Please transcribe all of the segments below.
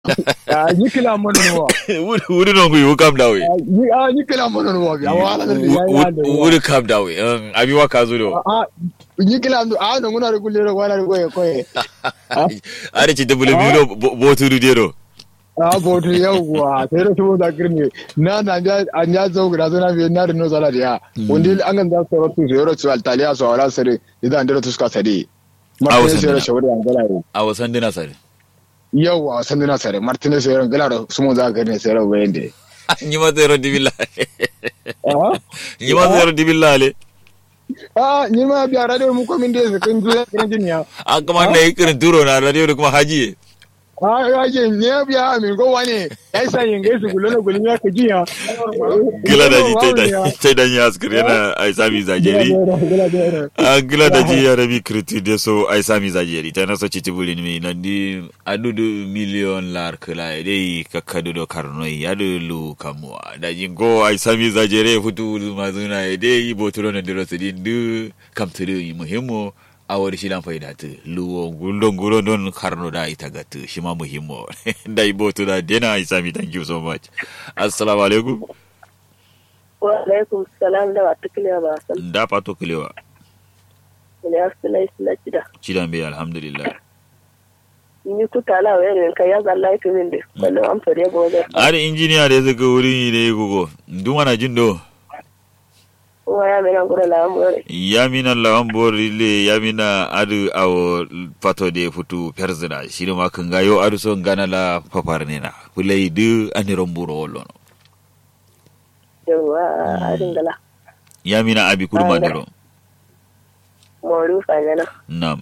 Ah, nyikila mono no. wuri wuri no wi kam dawe Ah, nyikila mono no bi. Awala da ya ya da. wuri kam dawe abi wa ka zo do Ah, nyikila ndo ah no nguna regulero wala ko ko. are ci debule mi do bo turu de do Ah, botu yawwa. Sai da tumo da kirmi. Na na ja an ya zo guda zo na bi na rino sala dia. Wanda an ga da so tu yoro tu altaliya so wala sare. Idan da tu suka sare. Ah, Martinez wasan yoro da. shawari an gala ro. a wasan dina sare Yawwa san dina sare. Martinez yoro gala ro sumo za ka ne sare wende. ni ma zero dibilla Ah. ni ma zero dibilla le Ah, ni ma biya radio mu komin da kan zuwa kan jinya. a kuma na ikirin turo na radio da kuma haji Ah, ya je ne biya min go wani. Ai sai yin gaisu gulo na gulin ya ka jiya. gila da ji tai da tai da ya askar yana ai sami zajeri an gila da ji ya rabi kriti de so ai sami zajeri ta na so citi bulin mi na di adudu million lar kala dai kakkadu do karnoi adu lu kamwa da ji go ai sami zajere futu mazuna dai boturo na diro sidin du kam tudu muhimmo a wani shi dan faida tu luwo gullon gullon don karno da ita gatu shi ma muhimmo da ibo tu da dena ai sami thank you so much assalamu alaikum wa alaikum salam da wata kiliya ba san da pato kilewa ne ya sila sila cida cidan bai alhamdulillah ni ku tala wa yare ka ya zalla ita min de wallo an fare go da ari injiniya da ya zaga wurin ne gugu duma na jin do wa ya mena gura la mu yare yamina lawan borile yamina adu awo pato de futu perzina shiri ma kan gayo adu son gana la papar ne na fulai du aniron buro wollo no yawa a dingala yamina abi kudu Ah, da. mandiro moru fa yana nam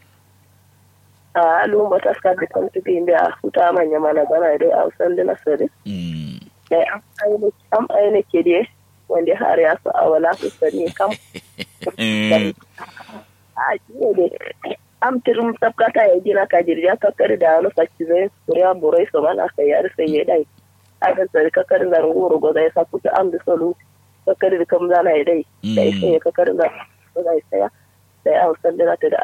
a lu mata ska de kan tu bi a futa manya mana bana da a san da nasari mm. dai am aine am aine ke de wanda har ya sa awala su sani kam Eh, a ji ne de am tirum tapkata ya jina ka jirja ka kar da wani sakci zai kuriya burai so mana sai ya rufe ya dai aka tsari kakar da ngoro go zai sa kuta am da solu kakar da kam zana ya dai sai sai kakar da go zai saya sai a san da ta da